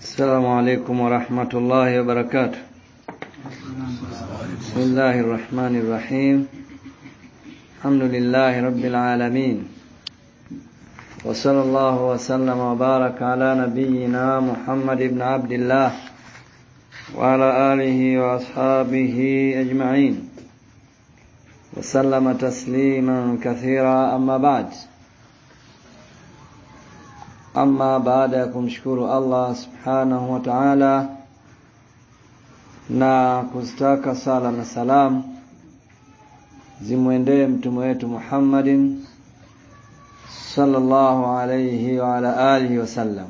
السلام عليكم ورحمة الله وبركاته بسم الله الرحمن الرحيم الحمد لله رب العالمين وصلى الله وسلم وبارك على نبينا محمد بن عبد الله وعلى آله وأصحابه أجمعين وسلم تسليما كثيرا أما بعد Ama baada ya kumshukuru Allah subhanahu wa ta'ala na kuzitaka sala na salam zimwendee mtume wetu Muhammadin sallallahu alayhi wa ala alihi wasallam.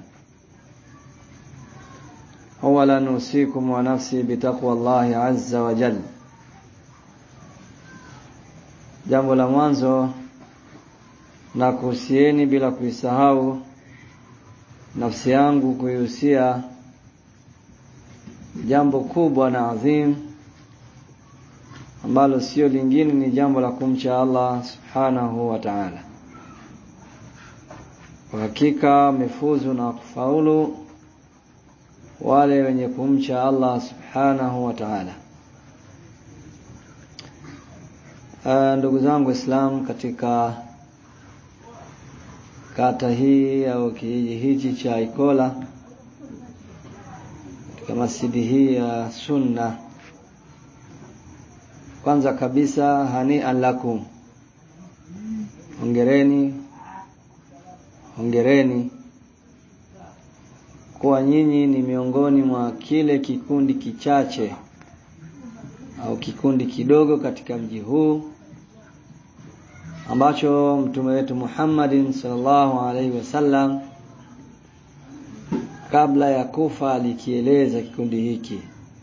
Awalan usikum wa nafsi bitaqwa Allahi azza wa jalla. Jambo la mwanzo na kuhusieni bila kuisahau nafsi yangu kuihusia jambo kubwa na adhim ambalo sio lingine ni jambo la kumcha Allah subhanahu wa ta'ala. Kwa hakika wamefuzu na kufaulu wale wenye kumcha Allah subhanahu wa ta'ala. Uh, ndugu zangu Islam katika kata hii au kijiji hichi cha Ikola katika masjidi hii ya Sunna. Kwanza kabisa hanian lakum, hongereni, hongereni kuwa nyinyi ni miongoni mwa kile kikundi kichache au kikundi kidogo katika mji huu ambacho mtume wetu Muhammadin sallallahu alaihi wasallam kabla ya kufa alikieleza kikundi hiki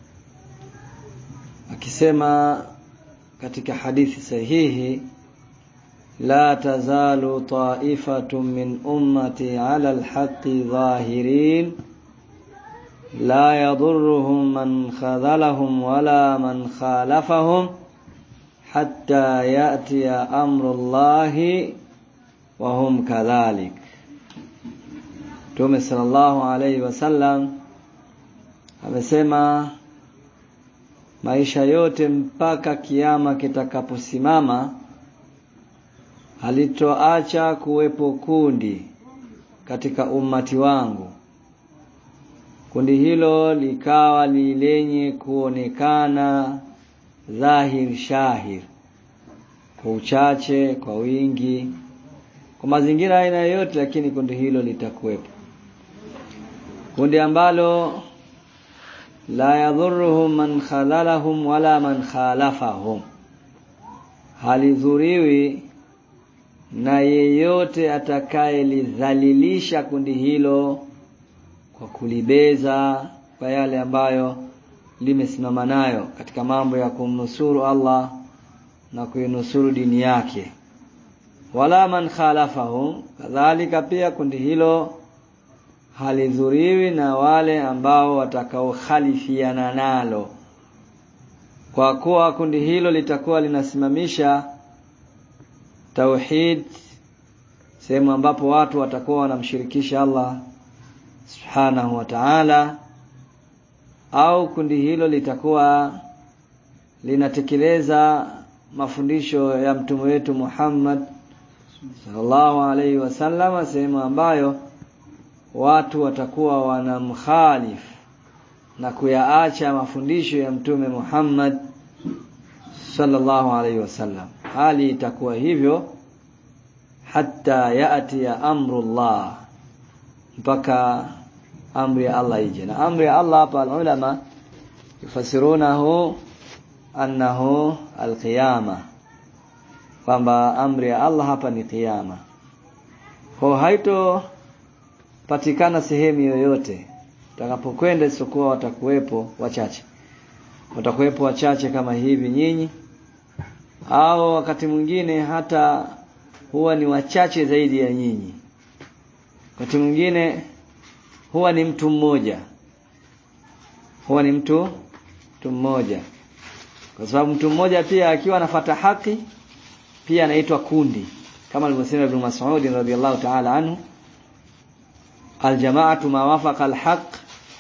akisema katika hadithi sahihi la tazalu ta'ifatun min ummati ala alhaqqi zahirin la yadurruhum man khadhalahum wala man khalafahum hatta yatiya amrullahi wa hum kadhalik. Mtume sallallahu alaihi wasallam amesema maisha yote mpaka kiama kitakaposimama halitoacha kuwepo kundi katika ummati wangu. Kundi hilo likawa ni lenye kuonekana dhahir shahir, kwa uchache, kwa wingi, kwa mazingira aina yoyote, lakini kundi hilo litakuwepo, kundi ambalo la yadhuruhum man khadhalahum wala man khalafahum, halidhuriwi na yeyote atakayelidhalilisha kundi hilo kwa kulibeza kwa yale ambayo limesimama nayo katika mambo ya kumnusuru Allah na kuinusuru dini yake. Wala man khalafahum, kadhalika pia kundi hilo halidhuriwi na wale ambao watakaokhalifiana nalo, kwa kuwa kundi hilo litakuwa linasimamisha tauhid, sehemu ambapo watu watakuwa wanamshirikisha Allah subhanahu wa ta'ala au kundi hilo litakuwa linatekeleza mafundisho ya mtume wetu Muhammad sallallahu alaihi wasallam, sehemu ambayo watu watakuwa wanamkhalif na kuyaacha mafundisho ya mtume Muhammad sallallahu alaihi wasallam. Hali itakuwa hivyo hata yati ya amrullah, mpaka amri ya Allah ije na amri ya Allah hapa ulama yufasirunahu annahu alqiyama kwamba amri ya Allah hapa ni kiyama kwa haito patikana sehemu yoyote utakapokwenda isipokuwa watakuwepo wachache watakuwepo wachache kama hivi nyinyi au wakati mwingine hata huwa ni wachache zaidi ya nyinyi wakati mwingine huwa ni mtu mmoja huwa ni mtu mtu mmoja kwa sababu mtu mmoja pia akiwa anafata haki pia anaitwa kundi kama alivyosema Ibn Mas'ud radhiyallahu ta'ala anhu aljamaatu ma wafaqa alhaq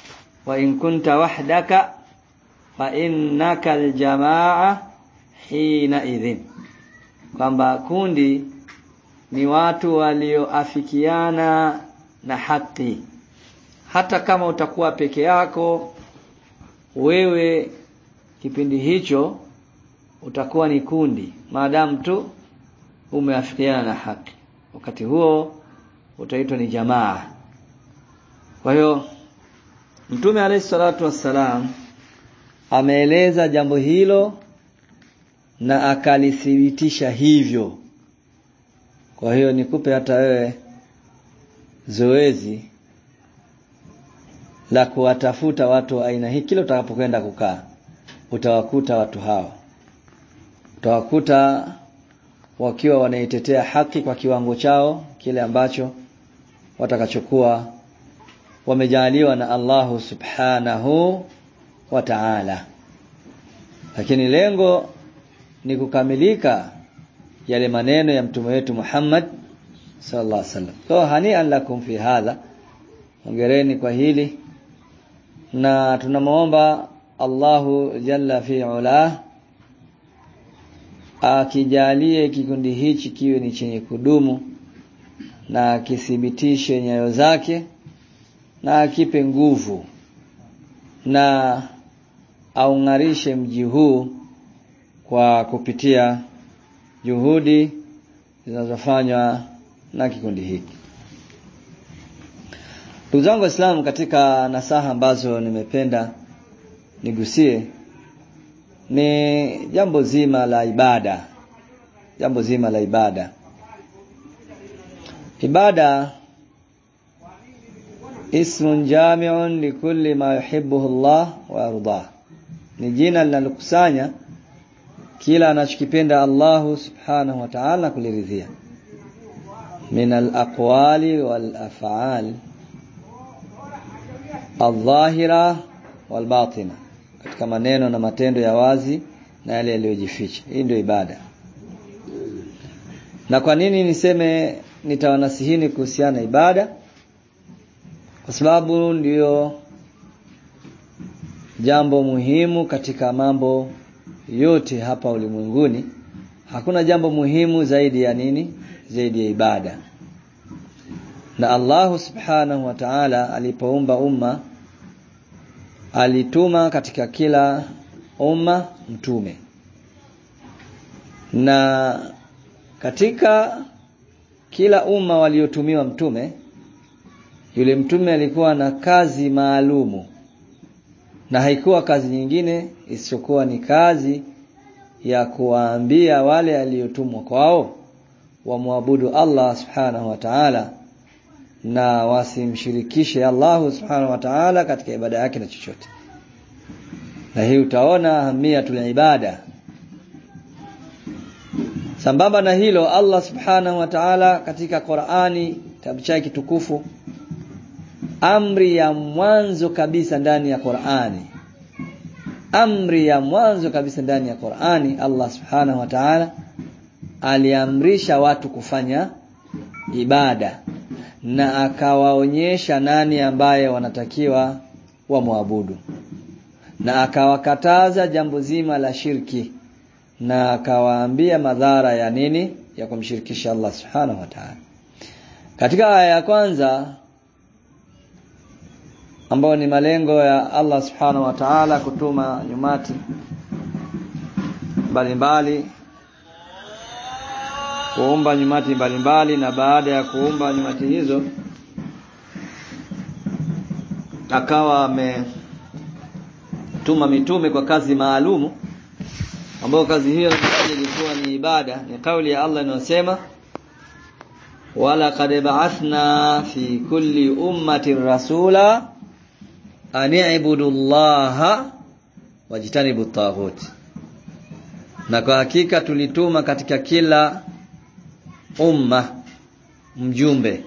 wa in kunta wahdaka fa innaka aljamaa hina idhin kwamba kundi ni watu walioafikiana na haki hata kama utakuwa peke yako wewe kipindi hicho utakuwa ni kundi maadamu tu umeafikiana na haki wakati huo utaitwa ni jamaa kwa hiyo mtume alayhi salatu wassalam ameeleza jambo hilo na akalithibitisha hivyo kwa hiyo nikupe hata wewe zoezi la kuwatafuta watu wa aina hii kila utakapokwenda kukaa utawakuta watu hao utawakuta wakiwa wanaitetea haki kwa kiwango chao kile ambacho watakachokuwa wamejaliwa na Allahu subhanahu wa ta'ala lakini lengo ni kukamilika yale maneno ya mtume wetu Muhammad sallallahu alaihi wasallam so hani'an lakum fi hadha hongereni kwa hili na tunamuomba Allahu jalla fi ula akijalie kikundi hichi kiwe ni chenye kudumu na akithibitishe nyayo zake na akipe nguvu na aungarishe mji huu kwa kupitia juhudi zinazofanywa na kikundi hiki ndugu zangu waislamu katika nasaha ambazo nimependa nigusie ni jambo zima la ibada jambo zima la ibada ibada ismun jami'un likulli ma yuhibbuhu Allah wa yardah ni jina linalokusanya kila anachokipenda Allahu subhanahu wa ta'ala kuliridhia min al-aqwali wal af'al al-dhahira wal batina katika maneno na matendo ya wazi na yale yaliyojificha hii ndio ibada na kwa nini niseme nitawanasihini kuhusiana na ibada kwa sababu ndiyo jambo muhimu katika mambo yote hapa ulimwenguni hakuna jambo muhimu zaidi ya nini zaidi ya ibada na Allah subhanahu wa ta'ala alipoumba umma alituma katika kila umma mtume na katika kila umma waliotumiwa mtume yule mtume alikuwa na kazi maalumu na haikuwa kazi nyingine isiyokuwa ni kazi ya kuwaambia wale aliyotumwa kwao wamwabudu Allah subhanahu wa ta'ala na wasimshirikishe Allah subhanahu wa ta'ala katika ibada yake na chochote na hii utaona ahamiyatul ibada sambamba na hilo Allah subhanahu wa ta'ala katika Qur'ani kitabu chake kitukufu amri ya mwanzo kabisa ndani ya Qur'ani amri ya mwanzo kabisa ndani ya Qur'ani Allah subhanahu wa ta'ala aliamrisha watu kufanya ibada na akawaonyesha nani ambaye wanatakiwa wamwabudu na akawakataza jambo zima la shirki na akawaambia madhara ya nini ya kumshirikisha Allah subhanahu wa ta'ala katika aya ya kwanza ambayo ni malengo ya Allah subhanahu wa ta'ala kutuma nyumati mbalimbali kuumba nyumati mbalimbali na baada ya kuumba nyumati hizo akawa ametuma mitume kwa kazi maalumu ambayo kazi hiyo ilikuwa ni ibada ni kauli ya Allah inayosema wala qad ba'athna fi kulli ummatin rasula an i'budu Allah wajtanibu taghut na kwa hakika tulituma katika kila umma mjumbe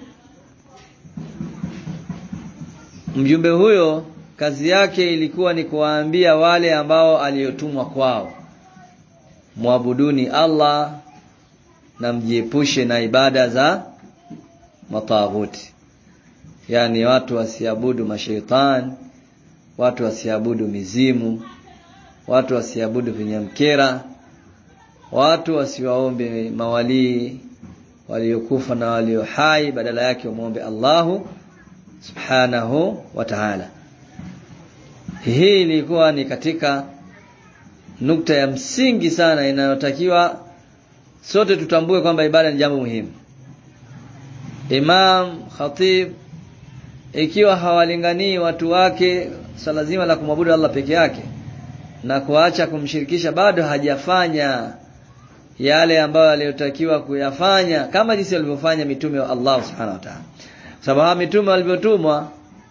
mjumbe huyo kazi yake ilikuwa ni kuwaambia wale ambao aliyotumwa kwao muabuduni Allah na mjiepushe na ibada za mataghuti yani watu wasiabudu mashaitani watu wasiabudu mizimu watu wasiabudu vinyamkera watu wasiwaombe mawalii waliokufa na walio hai badala yake wamwombe Allahu subhanahu wa ta'ala hii ilikuwa ni katika nukta ya msingi sana inayotakiwa sote tutambue kwamba ibada ni jambo muhimu imam khatib ikiwa hawalinganii watu wake swala zima la kumwabudu Allah peke yake na kuacha kumshirikisha bado hajafanya yale ambayo aliyotakiwa kuyafanya kama jinsi walivyofanya mitume wa Allah subhanahu wa ta'ala sababu mitume walivyotumwa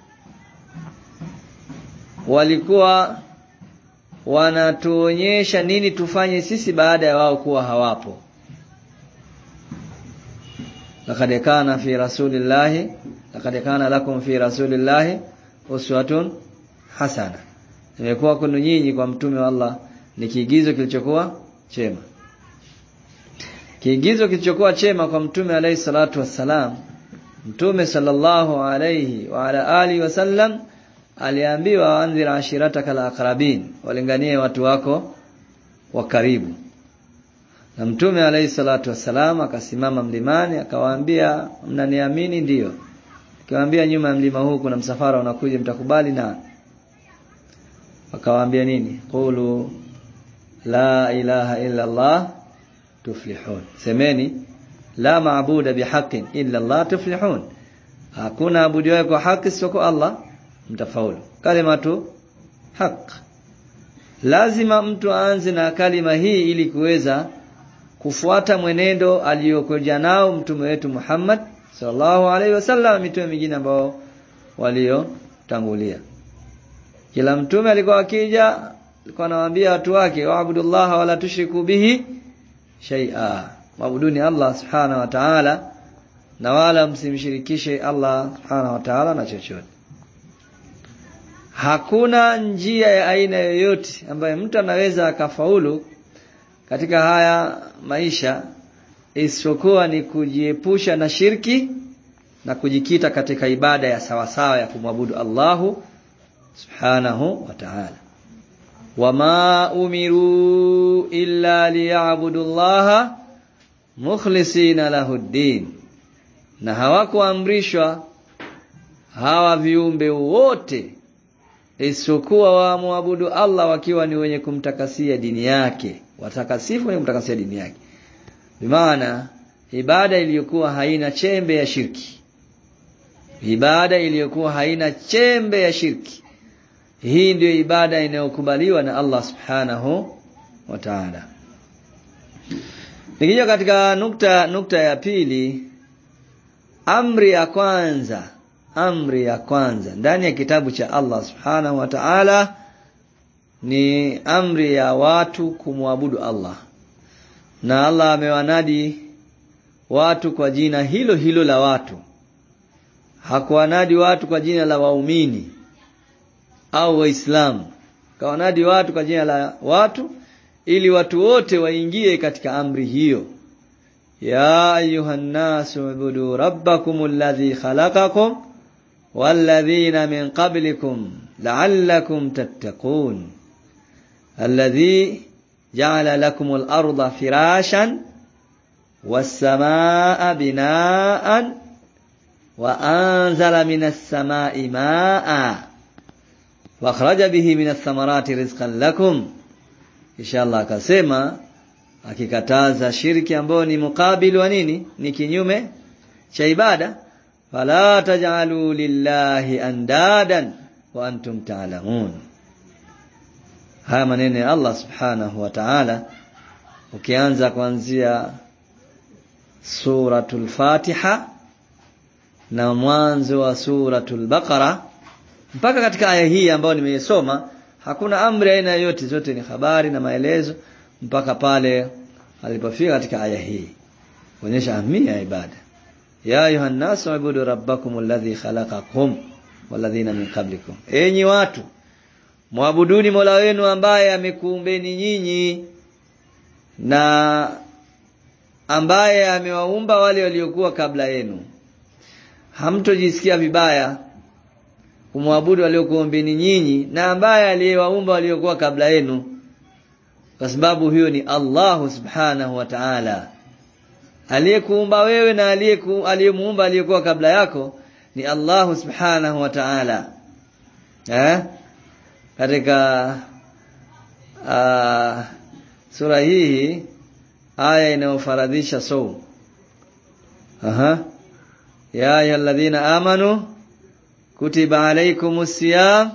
walikuwa wanatuonyesha nini tufanye sisi baada ya wao kuwa hawapo laqad kana fi rasulillahi laqad kana lakum fi rasulillahi uswatun hasana imekuwa kwenu nyinyi kwa mtume wa Allah ni kiigizo kilichokuwa chema kiigizo kilichokuwa chema kwa mtume alayhi salatu wassalam mtume sallallahu alayhi wa ala alihi wasallam aliambiwa anzir ashirataka alaqrabin walinganie watu wako wa karibu na mtume alayhi salatu wassalam akasimama mlimani akawaambia mnaniamini ndiyo akiwaambia nyuma ya mlima huu kuna msafara unakuja mtakubali na akawaambia nini qulu la ilaha illa allah tuflihun semeni la maabuda bihaqqin illa allah tuflihun hakuna abudiwaye kwa haki isipokuwa allah mtafaulu kalimatu haq lazima mtu aanze na kalima hii ili kuweza kufuata mwenendo aliyokuja nao mtume wetu Muhammad sallallahu alaihi wasallam mitume mingine ambao waliotangulia kila mtume alikuwa akija alikuwa anawaambia watu wake waabudullaha wala tushriku bihi shay'a maabuduni Allah subhanahu wa ta'ala na wala msimshirikishe Allah subhanahu wa ta'ala na chochote hakuna njia ya aina yoyote ambayo mtu anaweza akafaulu katika haya maisha isipokuwa ni kujiepusha na shirki na kujikita katika ibada ya sawasawa ya kumwabudu Allahu subhanahu wa ta'ala wama umiru illa liya'budu Allaha mukhlisina lahu ddin na hawakuamrishwa hawa viumbe wote isipokuwa waamwabudu Allah wakiwa ni wenye kumtakasia dini yake watakasifu wenye kumtakasia dini yake bimaana ibada iliyokuwa haina chembe ya shirki ibada iliyokuwa haina chembe ya shirki hii ndiyo ibada inayokubaliwa na Allah subhanahu wa ta'ala nikija katika nukta nukta ya pili amri ya kwanza amri ya kwanza ndani ya kitabu cha Allah subhanahu wa ta'ala ni amri ya watu kumwabudu Allah na Allah amewanadi watu kwa jina hilo hilo la watu hakuwanadi watu kwa jina la waumini au waislamu kawanadi watu kwa jina la watu ili watu wote waingie katika amri hiyo ya ayuhan nasu ibudu rabbakum alladhi khalaqakum والذين من قبلكم لعلكم تتقون الذي جعل لكم الأرض فراشا والسماء بناء وأنزل من السماء ماء واخرج به من الثمرات رزقا لكم إن شاء الله akasema akikataza shirki ambayo ni mukabili wa nini ni kinyume cha ibada fala taj'alu lillahi andadan wa antum ta'lamun haya maneno ya Allah subhanahu wa ta'ala ukianza kuanzia suratul Fatiha na mwanzo wa suratul Baqara mpaka katika aya hii ambayo nimeisoma hakuna amri aina yoyote zote ni habari na maelezo mpaka pale alipofika katika aya hii kuonyesha ahamia ya ibada ya ayuha nasu ibudu rabbakum alladhi khalaqakum walladhina min qablikum enyi watu mwabuduni Mola wenu ambaye amekuumbeni nyinyi na ambaye amewaumba wale waliokuwa kabla yenu hamtojisikia vibaya kumwabudu waliokuombeni nyinyi na ambaye aliyewaumba waliokuwa kabla yenu kwa sababu huyo ni Allah subhanahu wa ta'ala aliyekuumba wewe na aliyemuumba aliyekuwa kabla yako ni Allah subhanahu wa ta'ala eh katika uh, sura hii aya inayofaradhisha saum aha ya ayyuhalladhina amanu kutiba alaykumus siyam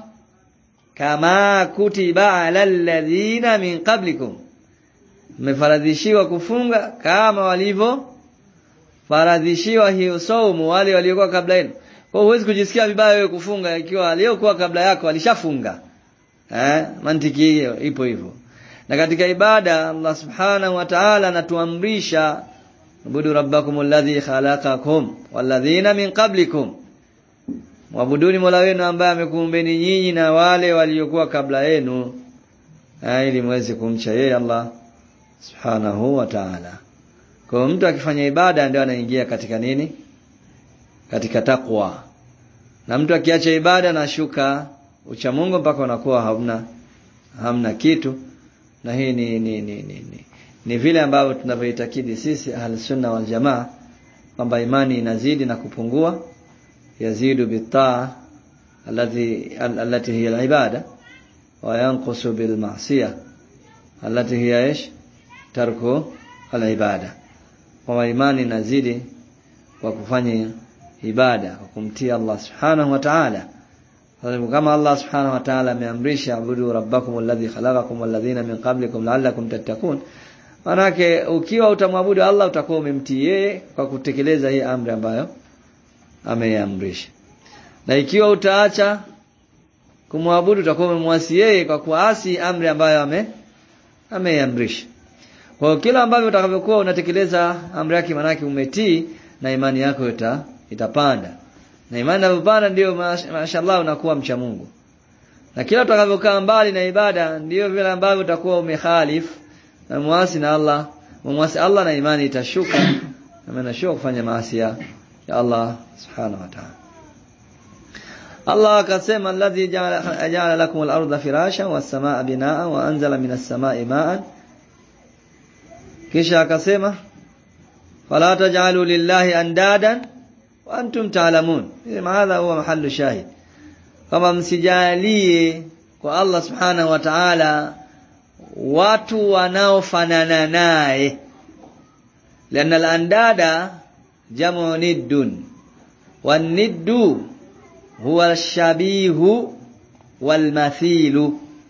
kama kutiba alal ladhina min qablikum mmefaradhishiwa kufunga kama walivyo faradhishiwa hiyo saumu wale waliokuwa kabla yenu kwa huwezi kujisikia vibaya wewe kufunga ikiwa aliyokuwa kabla yako alishafunga eh mantiki hiyo ipo hivyo na katika ibada Allah subhanahu wa ta'ala anatuamrisha abudu rabbakum alladhi khalaqakum walladhina min qablikum Mwabuduni Mola wenu ambaye amekuumbeni nyinyi na wale waliokuwa kabla yenu ili muweze kumcha yeye Allah Subhanahu wa Ta'ala. Kwa mtu akifanya ibada ndio anaingia katika nini? Katika takwa. Na mtu akiacha ibada na shuka ucha Mungu mpaka unakuwa hamna hamna kitu. Na hii ni ni ni ni, ni, ni vile ambavyo tunavyoitakidi sisi Ahlus-Sunna wal Jamaa kwamba imani inazidi na kupungua يزيد بالطاعة التي التي هي العبادة وينقص بالمعصية التي هي ايش ترك العبادة kwa imani inazidi kwa kufanya ibada kwa kumtii Allah subhanahu wa ta'ala kama Allah subhanahu wa ta'ala ameamrisha abudu rabbakum alladhi khalaqakum walladhina min qablikum la'allakum tattaqun manake ukiwa utamwabudu Allah utakuwa umemtii yeye kwa kutekeleza hii amri ambayo ameamrisha na ikiwa utaacha kumwabudu utakuwa umemwasi yeye kwa kuasi amri ambayo ame ameamrisha kwa kila ambavyo utakavyokuwa unatekeleza amri yake manake umetii na imani yako ita, itapanda na imani inapopanda ndio mashallah unakuwa mcha Mungu na kila utakavyokaa mbali na ibada ndio vile ambavyo utakuwa umekhalif na muasi na Allah muasi Allah na imani itashuka na manashuka kufanya maasi ya Allah subhanahu wa ta'ala Allah akasema alladhi ja'ala lakum al-ardha firashan was-samaa binaa wa anzala minas samaa'i ma'an kisha akasema fala taj'alu lillahi andadan wa antum ta'lamun hadha huwa mahallu shahid kama msijalie kwa Allah subhanahu wa ta'ala watu wanaofanana naye لأن الأنداد جمع ند والند هو الشبيه والمثيل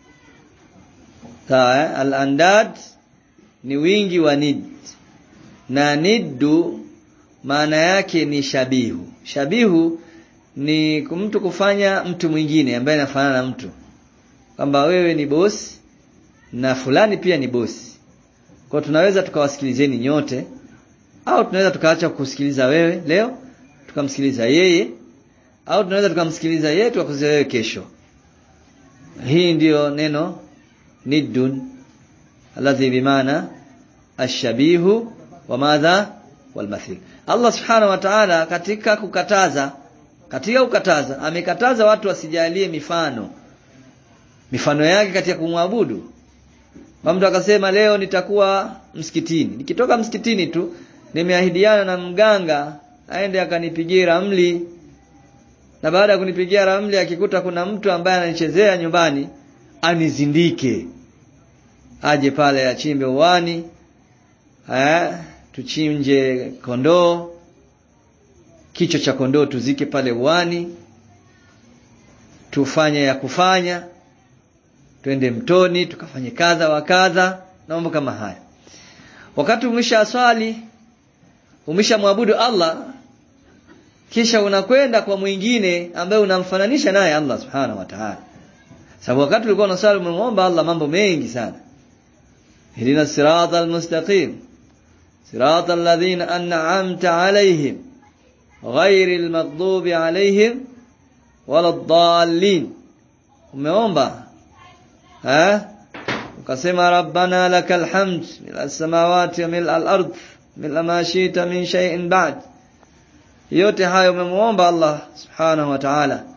sawa al-andad ni wingi wa nid na niddu maana yake ni shabihu shabihu ni mtu kufanya mtu mwingine ambaye anafanana na mtu kwamba wewe ni bosi na fulani pia ni bosi kwa tunaweza tukawasikilizeni nyote au tunaweza tukaacha kusikiliza wewe leo tukamsikiliza yeye au tunaweza tukamsikiliza yeye tukakusikiliza wewe kesho hii ndiyo neno niddun alladhi bimaana ashabihu wa madha walmathil Allah subhanahu wa ta'ala katika kukataza katika kukataza amekataza watu wasijalie mifano mifano yake katika kumwabudu mtu akasema leo nitakuwa msikitini nikitoka msikitini tu nimeahidiana na mganga aende akanipigia ramli na baada ya kunipigia ramli akikuta kuna mtu ambaye ananichezea nyumbani anizindike aje pale achimbe uwani eh tuchinje kondoo kichwa cha kondoo tuzike pale uwani tufanye ya kufanya twende mtoni tukafanye kadha wa kadha na mambo kama haya wakati umesha swali umeshamwabudu Allah kisha unakwenda kwa mwingine ambaye unamfananisha naye Allah subhanahu wa ta'ala sababu wakati ulikuwa unasali umemwomba Allah mambo mengi sana Ihdina sirata almustaqim sirata alladhina an'amta alayhim ghayril maghdubi alayhim waladdallin umeomba eh ukasema rabbana lakal hamd mil samawati wa mil al-ard mil ma shi'ta min shay'in ba'd yote hayo umemuomba Allah subhanahu wa ta'ala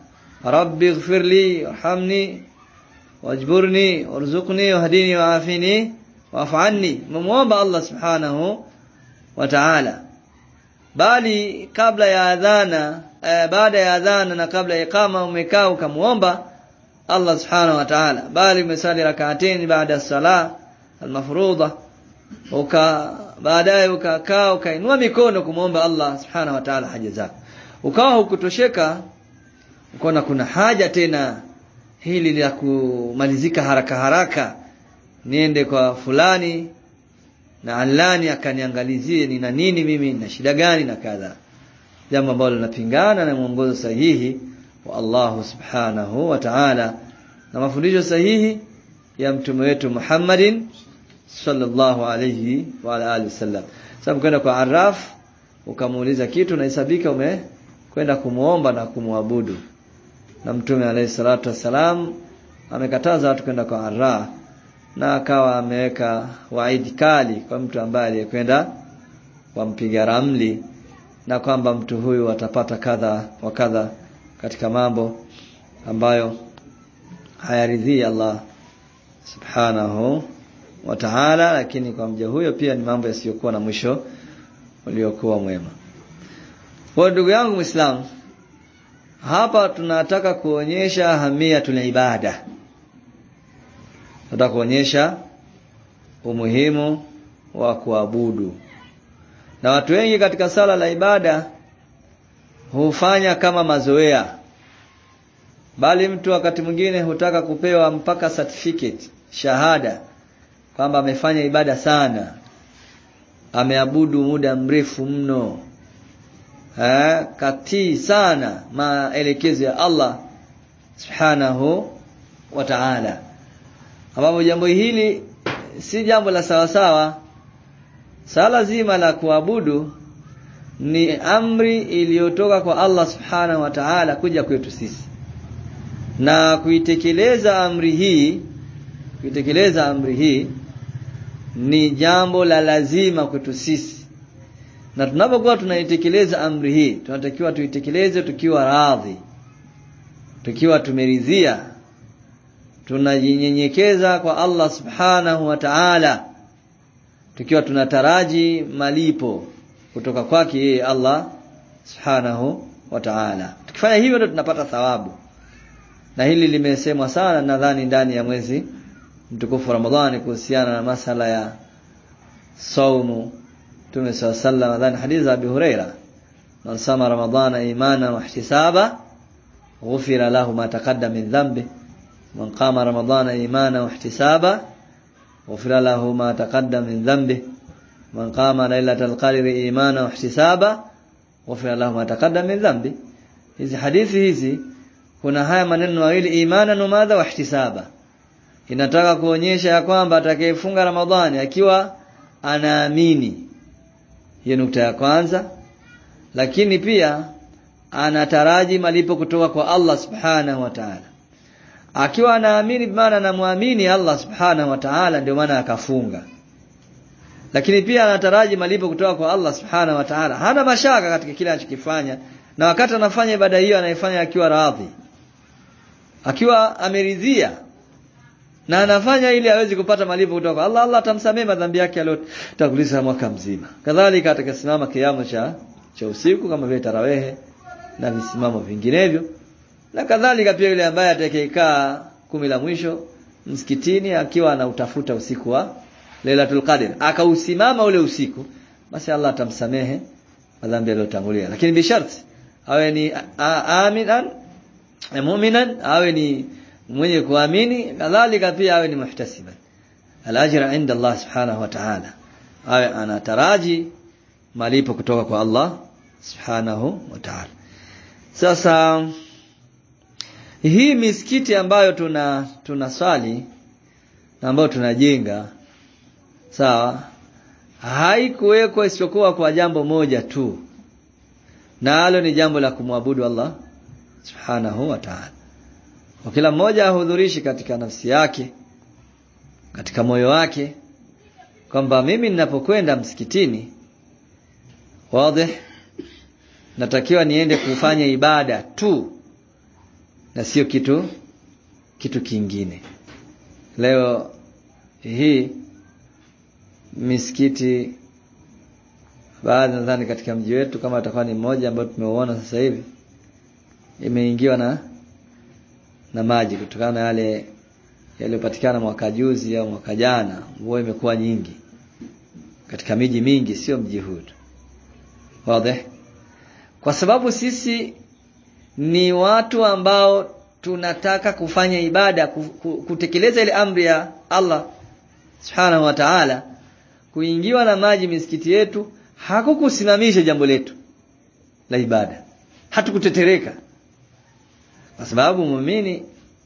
rabbi ighfirli warhamni wajburni warzuqni wahdini waafini wa'fu anni mumuomba Allah subhanahu wa ta'ala bali kabla ya adhana eh, baada ya adhana na kabla ya iqama umekaa ukamuomba Allah subhanahu wa ta'ala bali umesali rak'atayn baada ya sala al-mafruḍa uka baadaye ukakaa ukainua mikono kumuomba Allah subhanahu wa ta'ala haja zako ukawa hukutosheka ukaona kuna haja tena hili la kumalizika haraka haraka niende kwa fulani na alani akaniangalizie nina nini mimi na shida gani na kadha jambo ambalo linapingana na mwongozo sahihi wa Allah subhanahu wa ta'ala na mafundisho sahihi ya mtume wetu Muhammadin sallallahu alayhi wa ala alihi wasallam sababu kwenda kwa arraf ukamuuliza kitu nahesabika umekwenda kumuomba na kumwabudu na mtume alayhi salatu wasalam amekataza watu kwenda kwa arraf na akawa ameweka waidi kali kwa mtu ambaye aliyekwenda wampiga ramli na kwamba mtu huyu atapata kadha wa kadha katika mambo ambayo hayaridhii Allah subhanahu wa ta'ala lakini kwa mja huyo pia ni mambo yasiyokuwa na mwisho uliokuwa mwema kwa ndugu yangu Muislamu hapa tunataka kuonyesha ahamia tuna ibada tunataka kuonyesha umuhimu wa kuabudu na watu wengi katika sala la ibada hufanya kama mazoea bali mtu wakati mwingine hutaka kupewa mpaka certificate shahada kwamba amefanya ibada sana ameabudu muda mrefu mno eh katii sana maelekezo ya Allah subhanahu wa ta'ala ambapo jambo hili si jambo la sawa sawa sala zima la kuabudu ni amri iliyotoka kwa Allah subhanahu wa ta'ala kuja kwetu sisi na kuitekeleza amri hii kuitekeleza amri hii ni jambo la lazima kwetu sisi na tunapokuwa tunaitekeleza amri hii tunatakiwa tuitekeleze tukiwa radhi tukiwa tumeridhia tunajinyenyekeza kwa Allah subhanahu wa ta'ala tukiwa tunataraji malipo kutoka kwake yeye Allah subhanahu wa ta'ala tukifanya hivyo ndio tunapata thawabu na hili limesemwa sana nadhani ndani ya mwezi mtukufu Ramadhani kuhusiana na masala ya saumu Mtume sallallahu nadhani hadithi za Abi Huraira man sama ramadhana imana wa ihtisaba ghufira lahu ma taqaddama min dhanbi man qama ramadhana imana wa ihtisaba ghufira lahu ma taqaddama min dhanbi man qama lailatal qadri imana wa ihtisaba ghufira lahu ma taqaddama min dhanbi hizi hadithi hizi kuna haya maneno mawili imana na madha wa ihtisaba inataka kuonyesha ya kwamba atakayefunga Ramadhani akiwa anaamini hiyo nukta ya kwanza lakini pia anataraji malipo kutoka kwa Allah subhanahu wa ta'ala akiwa anaamini maana anamwamini Allah subhanahu wa ta'ala ndio maana akafunga lakini pia anataraji malipo kutoka kwa Allah subhanahu wa ta'ala hana mashaka katika kile anachokifanya na wakati anafanya ibada hiyo anaifanya akiwa radhi akiwa ameridhia na anafanya ili aweze kupata malipo kutoka kwa Allah Allah atamsamehe madhambi yake aliyotanguliza mwaka mzima kadhalika atakasimama kiamu cha cha usiku kama vile tarawehe na visimamo vinginevyo na kadhalika pia yule ambaye atakayekaa kumi la mwisho msikitini akiwa anautafuta usiku wa Lailatul Qadr akausimama ule usiku basi Allah atamsamehe madhambi aliyotangulia lakini bisharti awe ni aminan mu'minan awe ni mwenye kuamini kadhalika pia awe ni muhtasiban alajra inda Allah subhanahu wa ta'ala awe anataraji malipo kutoka kwa Allah subhanahu wa ta'ala sasa hii misikiti ambayo tuna tunaswali na ambayo tunajenga sawa haikuwekwa isipokuwa kwa jambo moja tu nalo ni jambo la kumwabudu Allah subhanahu wa ta'ala kwa kila mmoja ahudhurishi katika nafsi yake katika moyo wake kwamba mimi ninapokwenda msikitini wazi natakiwa niende kufanya ibada tu na sio kitu kitu kingine leo hii misikiti baadhi nadhani katika mji wetu kama atakuwa ni mmoja ambao tumeuona sasa hivi imeingiwa na na maji kutokana na yale yaliyopatikana mwaka juzi au mwaka jana mvua imekuwa nyingi katika miji mingi sio mji huu wazi kwa sababu sisi ni watu ambao tunataka kufanya ibada kutekeleza ile amri ya Allah subhanahu wa ta'ala kuingiwa na maji misikiti yetu hakukusimamisha jambo letu la ibada hatukutetereka kwa sababu muumini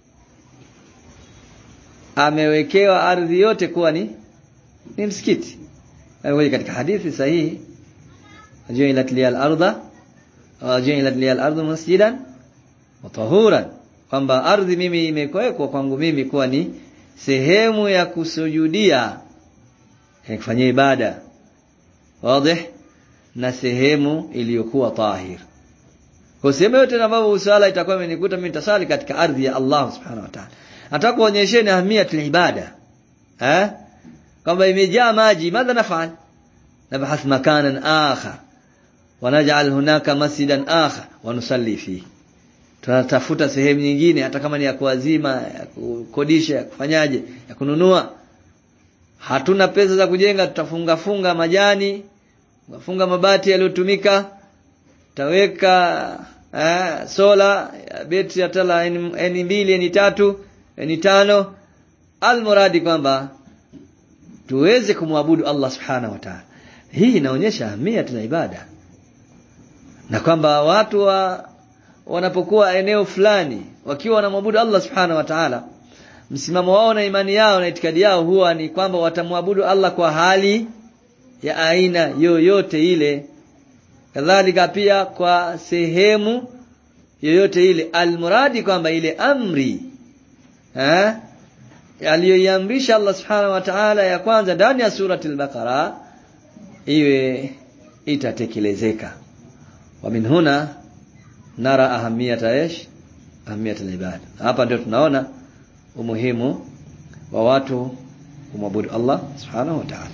amewekewa ardhi yote kuwa ni ni msikiti wewe katika hadithi sahihi ju'ilat liyal arda ju'ilat liyal ardu masjidan wa tahuran kwamba ardhi mimi imekuwekwa kwangu mimi kuwa ni sehemu ya kusujudia ya kufanyia ibada wazi na sehemu iliyokuwa tahir kwa sehemu yote ambapo swala itakuwa imenikuta mimi nitasali katika ardhi ya Allah subhanahu wa ta'ala nataka kuonyesheni ahamiyatul ibada eh kwamba imejaa maji madha nafal nabhath makanan akhar wanaj'al hunaka masjidan akhar wa nusalli fihi tunatafuta sehemu nyingine hata kama ni ya kuazima ya kukodisha ya kufanyaje ya kununua hatuna pesa za kujenga tutafunga funga majani funga mabati yaliyotumika taweka eh, sola ya betri ya tala N mbili N tatu N tano almuradi kwamba tuweze kumwabudu Allah subhanahu wa ta'ala hii inaonyesha ahamia tuna ibada na kwamba watu wa wanapokuwa eneo fulani wakiwa wanamwabudu Allah subhanahu wa ta'ala msimamo wao na imani yao na itikadi yao huwa ni kwamba watamwabudu Allah kwa hali ya aina yoyote ile kadhalika pia kwa sehemu yoyote ile almuradi kwamba ile amri eh aliyoiamrisha Allah subhanahu wa ta'ala ya kwanza ndani ya surati al-Baqara iwe itatekelezeka wa min huna nara ahamiyata ish ahamiyata ibada hapa ndio tunaona umuhimu wa watu kumwabudu Allah subhanahu wa ta'ala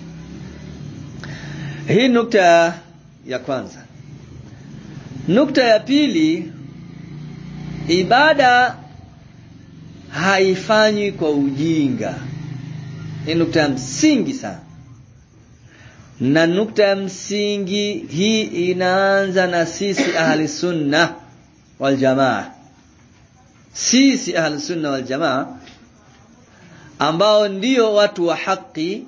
hii nukta ya kwanza nukta ya pili ibada haifanywi kwa ujinga ni nukta ya msingi sana na nukta ya msingi hii inaanza na sisi ahli sunna wal jamaa sisi ahli sunna wal jamaa ambao ndio watu wa haki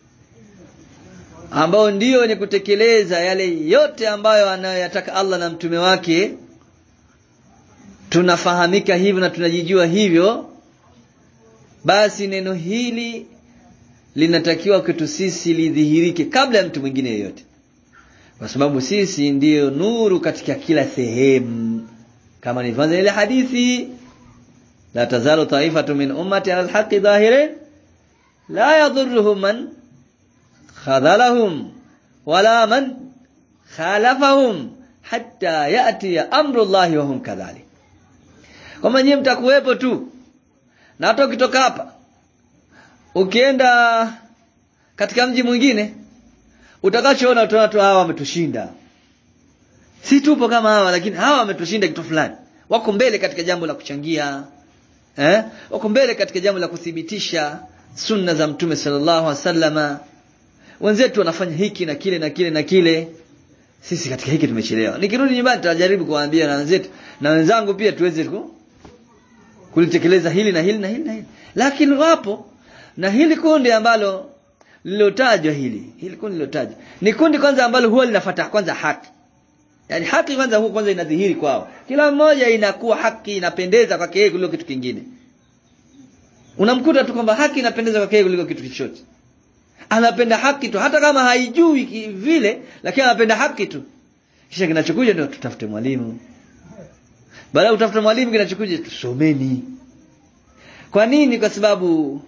ambao ndio wenye kutekeleza yale yote ambayo anayoyataka Allah na mtume wake tunafahamika hivyo na tunajijua hivyo basi neno hili linatakiwa kwetu sisi lidhihirike kabla ya mtu mwingine yeyote kwa sababu sisi ndiyo nuru katika kila sehemu kama nilivyoanza ile hadithi la tazalu taifatu min ummati ala alhaqi dhahirin la yadhurruhum man khadhalahum wala man khalafahum hatta yati amru llahi wa hum kadhalik kama nyinyi mtakuwepo tu na hata ukitoka hapa ukienda katika mji mwingine utakachoona utaona tu hawa wametushinda si tupo kama hawa lakini hawa wametushinda kitu fulani wako mbele katika jambo la kuchangia eh wako mbele katika jambo la kuthibitisha sunna za mtume sallallahu alaihi wasallama wenzetu wanafanya hiki na kile na kile na kile sisi katika hiki tumechelewa nikirudi nyumbani tutajaribu kuwaambia na wenzetu na wenzangu pia tuweze ku kulitekeleza hili na hili na hili na hili lakini wapo na hili kundi ambalo lilotajwa hili hili kundi lilotajwa ni kundi kwanza ambalo huwa linafuata kwanza haki yani haki kwanza huwa kwanza inadhihiri kwao kila mmoja inakuwa haki inapendeza kwake yeye kuliko kitu kingine unamkuta tu kwamba haki inapendeza kwake yeye kuliko kitu chochote anapenda haki tu hata kama haijui vile lakini anapenda haki tu kisha kinachokuja ndio tutafute mwalimu baada ya kutafuta mwalimu kinachokuja tusomeni kwa nini kwa sababu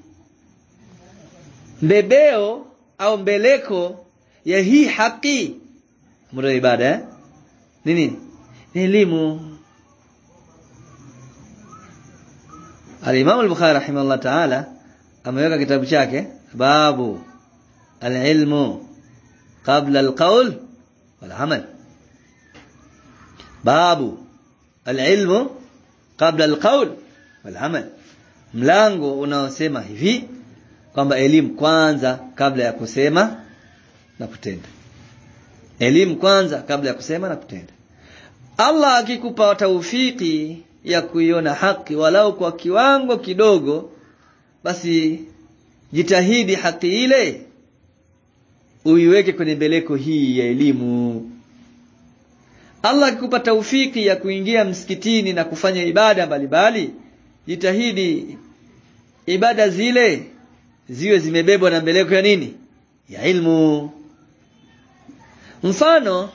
mbebeo au mbeleko ya hii haki muda ibada eh? nini ni elimu Al-Imam al-Bukhari rahimahullah ta'ala ameweka kitabu chake babu al-ilmu qabla al-qawl wal amal babu al-ilmu qabla al-qawl wal amal mlango unaosema hivi kwamba elimu kwanza kabla ya kusema na kutenda elimu kwanza kabla ya kusema na kutenda Allah akikupa taufiki ya kuiona haki walau kwa kiwango kidogo basi jitahidi haki ile uiweke kwenye mbeleko hii ya elimu Allah akikupa taufiki ya kuingia msikitini na kufanya ibada mbalimbali jitahidi ibada zile ziwe zimebebwa na mbeleko ya nini ya ilmu mfano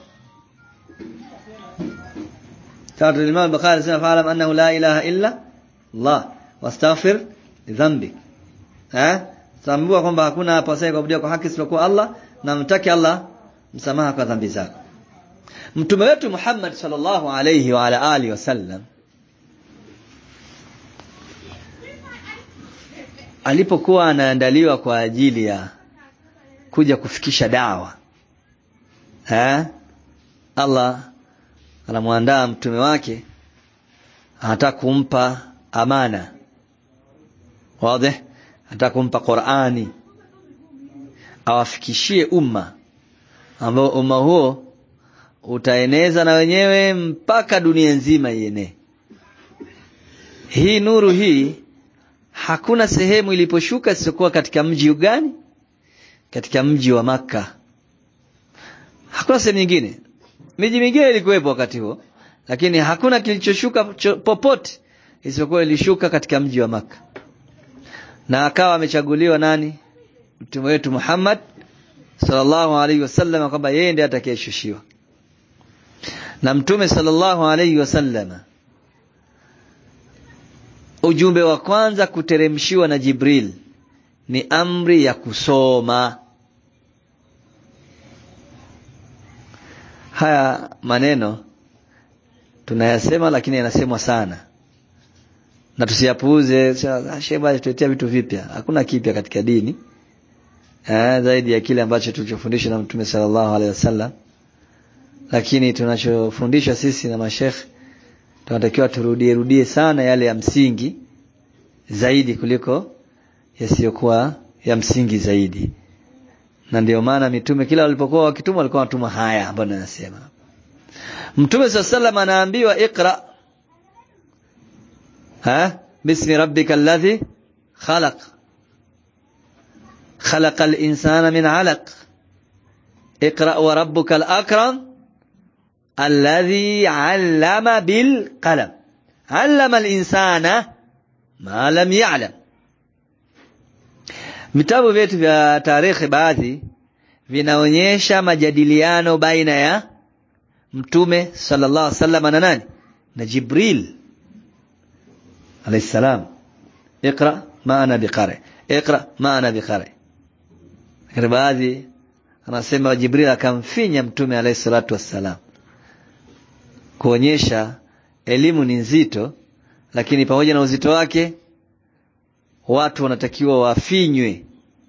tatu Imam Bukhari sema fa'alam annahu la ilaha illa Allah wastaghfir dhanbi eh tambua kwamba hakuna hapa sasa kuabudiwa kwa haki isipokuwa Allah na mtaki Allah msamaha kwa dhambi zako mtume wetu Muhammad sallallahu alayhi wa ala alihi wasallam alipokuwa anaandaliwa kwa ajili ya kuja kufikisha dawa eh Allah anamwandaa mtume wake anataka kumpa amana wazi anataka kumpa Qur'ani awafikishie umma ambao umma huo utaeneza na wenyewe mpaka dunia nzima ienee hii nuru hii hakuna sehemu iliposhuka isiyokuwa katika mji gani katika mji wa maka hakuna sehemu nyingine miji mingine ilikuwepo wakati huo lakini hakuna kilichoshuka popote isipokuwa ilishuka katika mji wa maka na akawa amechaguliwa nani mtume wetu Muhammad sallallahu alaihi wasallam kwamba yeye ndiye atakayeshushiwa na mtume sallallahu alaihi wasallam ujumbe wa kwanza kuteremshiwa na Jibril ni amri ya kusoma haya maneno tunayasema lakini yanasemwa sana na tusiyapuuze sheba tuletea vitu vipya hakuna kipya katika dini eh, zaidi ya kile ambacho tulichofundishwa na mtume sallallahu alaihi wasallam lakini tunachofundishwa sisi na mashekh tunatakiwa turudie rudie sana yale ya msingi zaidi kuliko yasiyokuwa ya msingi zaidi na ndio maana mitume kila walipokuwa wakituma walikuwa wanatuma haya ambayo ninasema mtume sallam anaambiwa iqra ha bismi rabbika alladhi khalaq خلق الإنسان من علق اقرأ وربك الأكرم الذي علم بالقلم علم الإنسان ما لم يعلم vitabu vyetu vya tarehe baadhi vinaonyesha majadiliano baina ya mtume sallallahu alaihi wasallam na nani na Jibril alayhi salam اقرا ما انا بقارئ اقرا ما انا بقارئ lakini baadhi anasema Jibril akamfinya mtume alayhi salatu wassalam kuonyesha elimu ni nzito lakini pamoja na uzito wake watu wanatakiwa wafinywe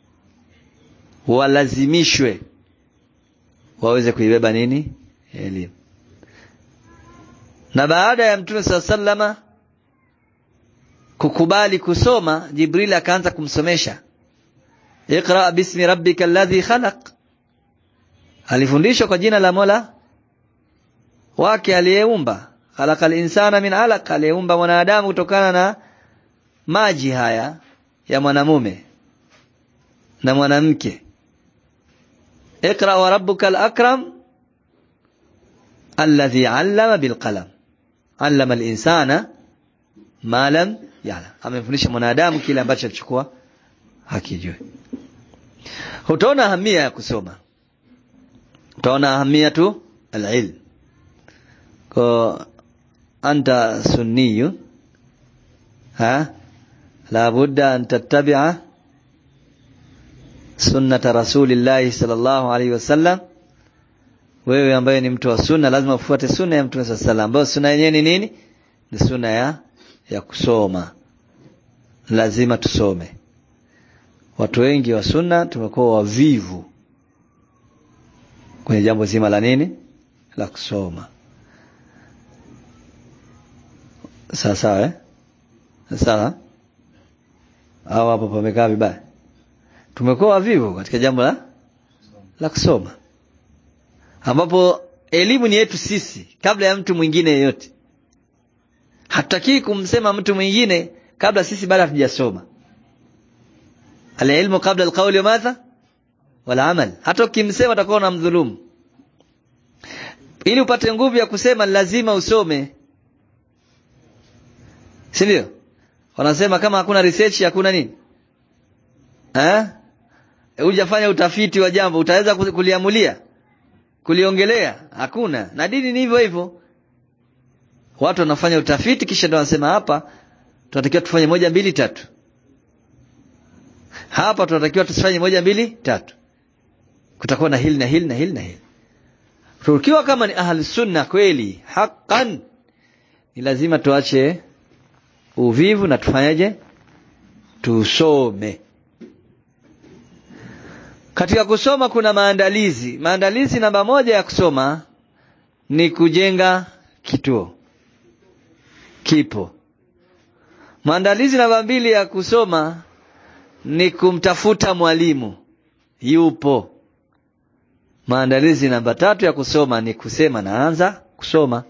walazimishwe waweze kuibeba nini elimu na baada ya mtume saa sallama kukubali kusoma Jibril akaanza kumsomesha Iqra bismi rabbika alladhi khalaq alifundishwa kwa jina la Mola wake aliyeumba khalaqal insana min alaq aliyeumba mwanadamu kutokana na maji haya ya mwanamume na mwanamke Iqra wa rabbukal akram alladhi 'allama bil qalam 'allama al insana ma lam ya'lam amemfundisha mwanadamu kile ambacho alichukua hakijui utaona ahamia ya kusoma utaona ahamia tu alilm kwa anta sunniyu ha la budda an tattabi'a sunnata rasulillahi sallallahu alaihi wasallam wewe ambaye ni mtu wa sunna lazima ufuate sunna ya mtume sallallahu alaihi wasallam ambayo sunna yenyewe ni nini ni sunna ya ya kusoma lazima tusome watu wengi wa sunna tumekuwa wavivu kwenye jambo zima la nini la kusoma sawa sawa eh? sawa au hapo pamekaa vibaya tumekuwa wavivu katika jambo la la kusoma ambapo elimu ni yetu sisi kabla ya mtu mwingine yeyote hatutaki kumsema mtu mwingine kabla sisi bado hatujasoma alilmu kabla alqawli wa madha wala amal hata ukimsema utakuwa unamdhulumu ili upate nguvu ya kusema lazima usome si ndio wanasema kama hakuna research hakuna nini eh hujafanya utafiti wa jambo utaweza kuliamulia kuliongelea hakuna na dini ni hivyo hivyo watu wanafanya utafiti kisha ndio wanasema hapa tunatakiwa tufanye moja mbili tatu hapa tunatakiwa tusifanye moja mbili tatu kutakuwa na hili na hili na hili na hili tukiwa kama ni ahli sunna kweli haqqan ni lazima tuache uvivu na tufanyaje tusome katika kusoma kuna maandalizi maandalizi namba moja ya kusoma ni kujenga kituo kipo maandalizi namba mbili ya kusoma ni kumtafuta mwalimu yupo maandalizi namba tatu ya kusoma ni kusema naanza kusoma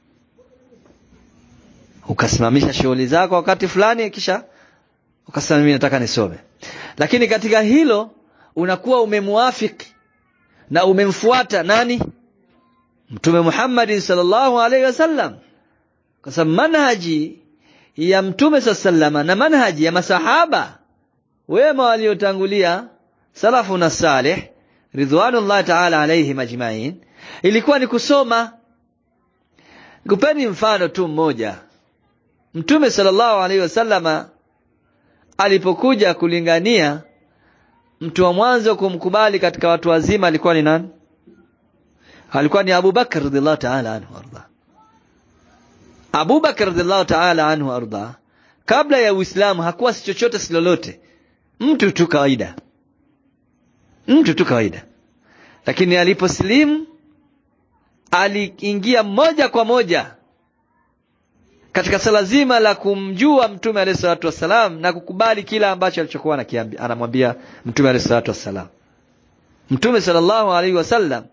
ukasimamisha shughuli zako wakati fulani kisha ukasema mimi nataka nisome lakini katika hilo unakuwa umemuafiki na umemfuata nani mtume Muhammad sallallahu alaihi wasallam kwa sababu manhaji ya mtume sallama na manhaji ya masahaba wema waliotangulia salafu na salih ridwanullah ta'ala alaihim ajma'in ilikuwa ni kusoma kupeni mfano tu mmoja mtume sallallahu alaihi wasallama alipokuja kulingania mtu wa mwanzo kumkubali katika watu wazima alikuwa ni nani alikuwa ni Abu Bakar radhiallahu ta'ala anhu arda Abu Bakar radhiallahu ta'ala anhu arda kabla ya Uislamu hakuwa si chochote si lolote mtu tu kawaida mtu tu kawaida lakini aliposlimu aliingia moja kwa moja katika sala zima la kumjua mtume alayhi salatu wassalam na kukubali kila ambacho alichokuwa anamwambia mtume alayhi salatu wassalam mtume sallallahu alaihi wasallam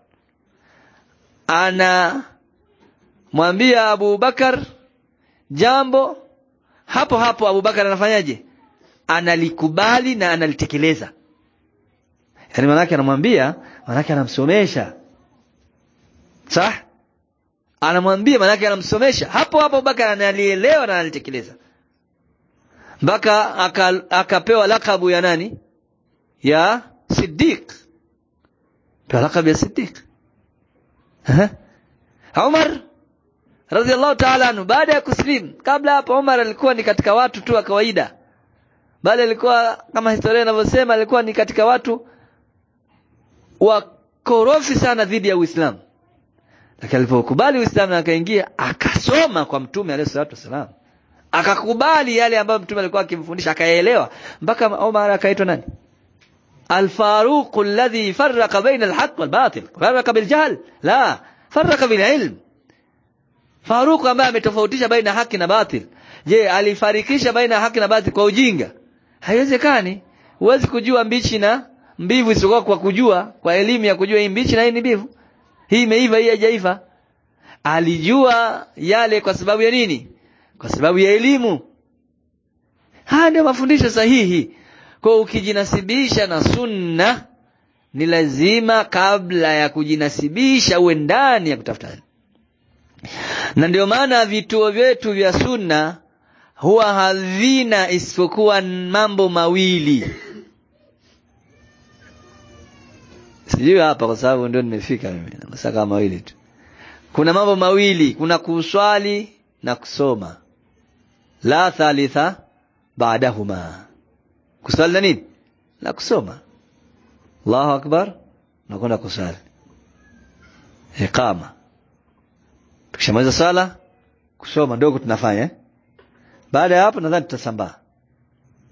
anamwambia Abu Bakar jambo hapo hapo Abu Bakar anafanyaje analikubali na analitekeleza yani manake anamwambia manake anamsomesha sah anamwambia manake anamsomesha hapo hapo Abubakar analielewa na analitekeleza mpaka akapewa lakabu ya nani ya Siddiq pewa lakabu ya Siddiq Umar radhiallahu ta'ala anhu baada ya kuslim kabla hapo Umar alikuwa ni katika watu tu wa kawaida bali alikuwa kama historia inavyosema alikuwa ni katika watu wakorofi sana dhidi ya Uislamu lakini alipokubali Uislamu na akaingia akasoma kwa mtume alayhi salatu wasalam akakubali yale ambayo mtume alikuwa akimfundisha akaelewa mpaka Umar akaitwa nani الفاروق الذي فرق بين الحق والباطل فرق بالجهل لا فرق بالعلم Faruq ambaye ametofautisha baina haki na batil je alifarikisha baina haki na batil kwa ujinga haiwezekani huwezi kujua mbichi na mbivu isipokuwa kwa kujua kwa elimu ya kujua hii mbichi na hii ni mbivu hii imeiva hii haijaiva alijua yale kwa sababu ya nini kwa sababu ya elimu haya ndio mafundisho sahihi kwa ukijinasibisha na sunna ni lazima kabla ya kujinasibisha uwe ndani ya kutafuta na ndio maana vituo vyetu vya sunna huwa havina isipokuwa mambo mawili sijui hapa kwa sababu ndio nimefika mimi na masaa mawili tu kuna mambo mawili kuna kuswali na kusoma la thalitha baadahuma kuswali na nini na kusoma Allahu akbar na kwenda kusali iqama tukishamaliza sala kusoma ndogo tunafanya eh? baada ya hapo nadhani tutasambaa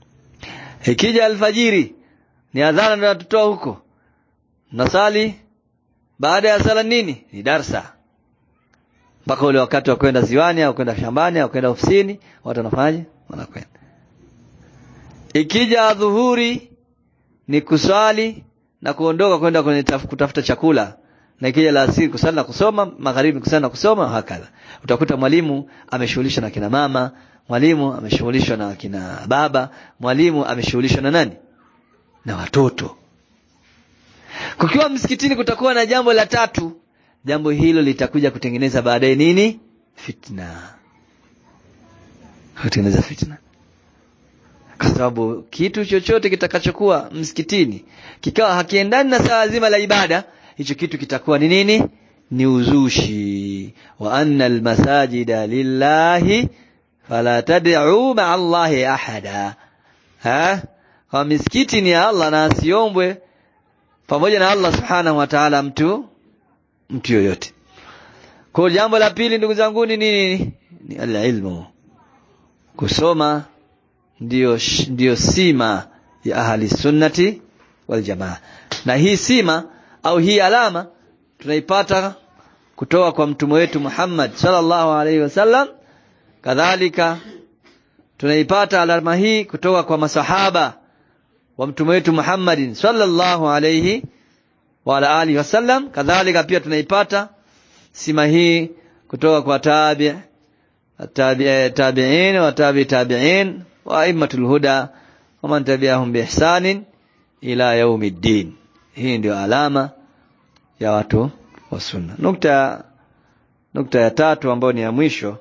ikija alfajiri ni adhana ndio natutoa huko nasali baada ya sala nini ni darsa mpaka ule wakati wa kwenda ziwani au kwenda shambani au kwenda ofisini watu wanafanyaje wanakwenda ikija adhuhuri ni kuswali na kuondoka kwenda kwenye taf, kutafuta chakula na ikija la asiri kusali na kusoma magharibi kusali na kusoma hakadha utakuta mwalimu ameshughulishwa na kina mama mwalimu ameshughulishwa na kina baba mwalimu ameshughulishwa na nani na watoto kukiwa msikitini kutakuwa na jambo la tatu jambo hilo litakuja kutengeneza baadaye nini fitna kutengeneza fitna kwa sababu kitu chochote kitakachokuwa msikitini kikawa hakiendani na saa zima la ibada hicho kitu kitakuwa ni nini ni uzushi wa anna almasajida lillahi fala tad'u ma'a allahi ahada ha kwa misikiti ni ya Allah na asiombwe pamoja na Allah subhanahu wa ta'ala mtu mtu yoyote kwa jambo la pili ndugu zangu ni nini ni alilmu kusoma ndiyo ndiyo sima ya ahli sunnati wal jamaa na hii sima au hii alama tunaipata kutoka kwa mtume wetu Muhammad sallallahu alaihi wasallam kadhalika tunaipata alama hii kutoka kwa masahaba wa mtume wetu Muhammadin sallallahu alaihi wa ala alihi wasallam kadhalika pia tunaipata sima hii kutoka kwa tabi tabi tabi'in wa tabi tabi'in wa aimmatul huda wa man tabi'ahum bi ihsanin ila yaumiddin hii ndio alama ya watu wa sunna nukta nukta ya tatu ambayo ni ya mwisho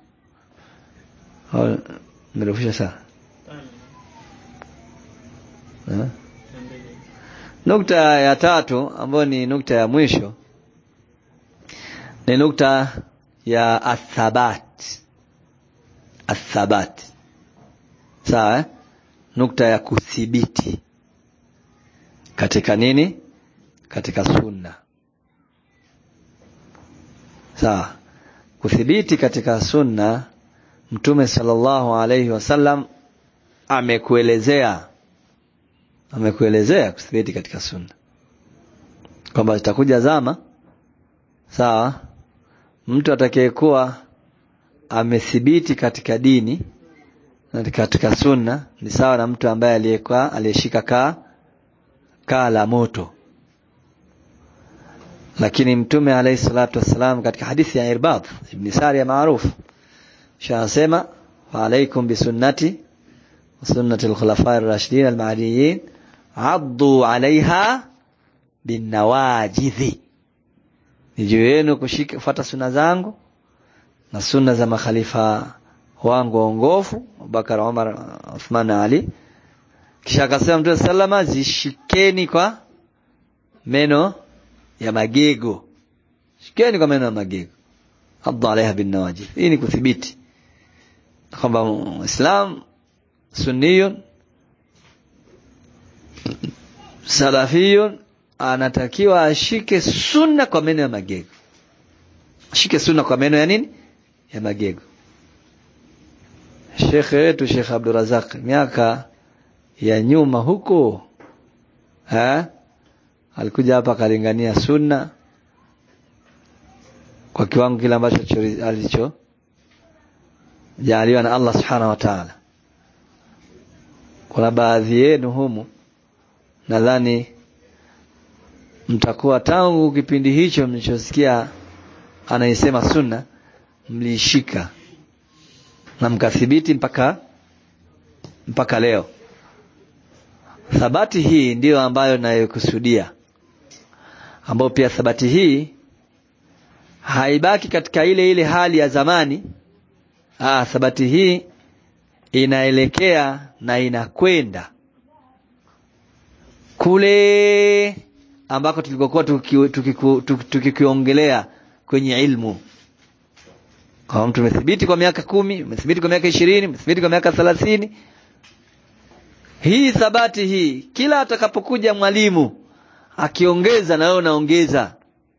nirefusha sana ha? nukta ya tatu ambayo ni nukta ya mwisho ni nukta ya athabat athabat sawa eh? nukta ya kuthibiti katika nini katika sunna sawa kuthibiti katika sunna mtume sallallahu alaihi wasallam amekuelezea amekuelezea kuthibiti katika sunna kwamba zitakuja zama sawa mtu atakayekuwa amethibiti katika dini na katika sunna ni sawa na mtu ambaye aliyekuwa aliyeshika kaa kaa la moto lakini mtume alayhi salatu wassalam katika hadithi ya Irbad ibn Sariya maarufu shasema wa alaikum bisunnati wa sunnati al-khulafa'i ar-rashidin al-mahdiyyin addu 'alayha binawajidhi ni juu yenu kushika kufuata sunna zangu na sunna za makhalifa wangu waongofu Abubakar Umar Uthman Ali kisha akasema Mtume sallama zishikeni kwa meno ya magego shikeni kwa meno ya magego addu alaiha bin nawajid hii ni kuthibiti kwamba Muislam sunniyun salafiyun anatakiwa ashike sunna kwa meno ya magego ashike sunna kwa meno ya nini ya magego Shekhe wetu Sheikh Abdurazak miaka ya nyuma huko ha? alikuja hapa akalingania sunna kwa kiwango kile ambacho alicho jaaliwa na Allah subhanahu wa ta'ala kuna baadhi yenu humu nadhani mtakuwa tangu kipindi hicho mlichosikia anaisema sunna mliishika na mkathibiti mpaka mpaka leo thabati hii ndiyo ambayo nayokusudia ambayo pia thabati hii haibaki katika ile ile hali ya zamani ah thabati hii inaelekea na inakwenda kule ambako tulikokuwa tukikiongelea kwenye ilmu kama mtu umethibiti kwa miaka kumi umethibiti kwa miaka ishirini umethibiti kwa miaka thelathini hii thabati hii kila atakapokuja mwalimu akiongeza na wewe unaongeza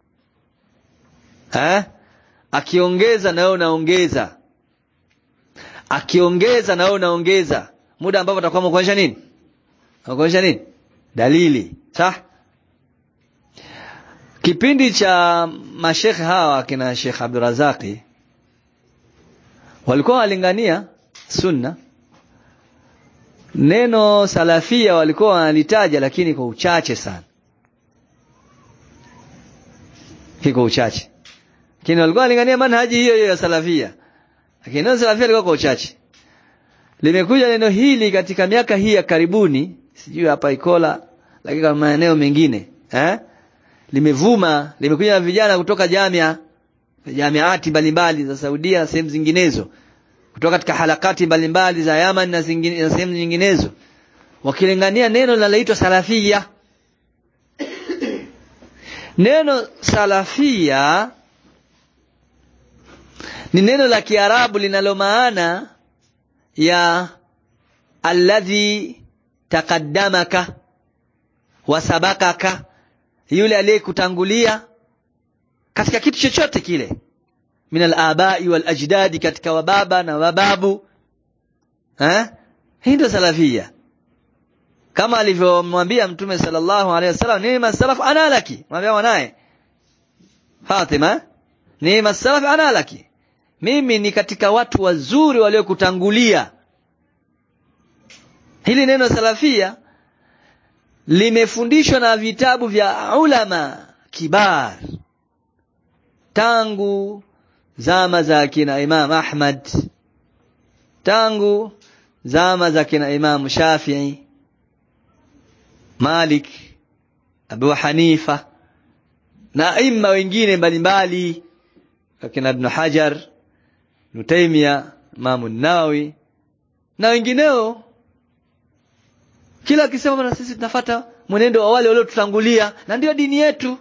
eh akiongeza na wewe unaongeza akiongeza na wewe unaongeza muda ambapo atakuwa kuonyesha nini Nakuonyesha nini? Dalili. Sawa? Kipindi cha mashekhe hawa kina Sheikh Abdurazaki walikuwa walingania sunna neno salafia walikuwa wanalitaja lakini kwa uchache sana kwa uchache lakini walikuwa wanalingania manhaji hiyo hiyo ya salafia lakini neno salafia lilikuwa kwa uchache limekuja neno hili katika miaka hii ya karibuni sijui hapa Ikola lakini kama maeneo mengine eh limevuma limekuja na vijana kutoka jamia jamiati mbalimbali za Saudia na sehemu zinginezo kutoka katika halakati mbalimbali za Yaman na, zingine, na sehemu nyinginezo wakilingania neno linaloitwa salafia neno salafia ni neno la Kiarabu linalo maana ya alladhi taqaddamaka wasabakaka yule aliyekutangulia katika kitu chochote kile min al-abai wal ajdadi katika wababa na wababu eh hii ndio salafia kama alivyomwambia mtume sallallahu alaihi wasallam ni salaf ana laki mwambia mwanae Fatima ni salaf ana laki mimi ni katika watu wazuri waliokutangulia hili neno salafia limefundishwa na vitabu vya ulama kibar tangu zama za kina Imam Ahmad tangu zama za kina Imam Shafi'i Malik Abu Hanifa na aima wengine mbalimbali kina Ibn Hajar Ibn Taymiyyah Imam Nawawi na wengineo kila akisema na sisi tunafata mwenendo wa wale waliotutangulia na ndio dini yetu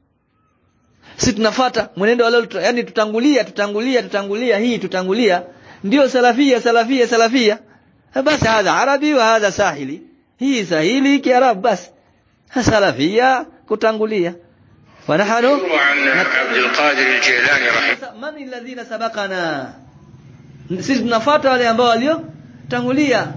sisi tunafata mwenendo wa wale yani tutangulia tutangulia tutangulia hii tutangulia ndio salafia salafia salafia basi hadha arabi wa hadha sahili hii sahili kiarabu basi salafia kutangulia ونحن عن عبد القادر الجيلاني رحمه من الذين سبقنا sisi tunafuata wale ambao waliotangulia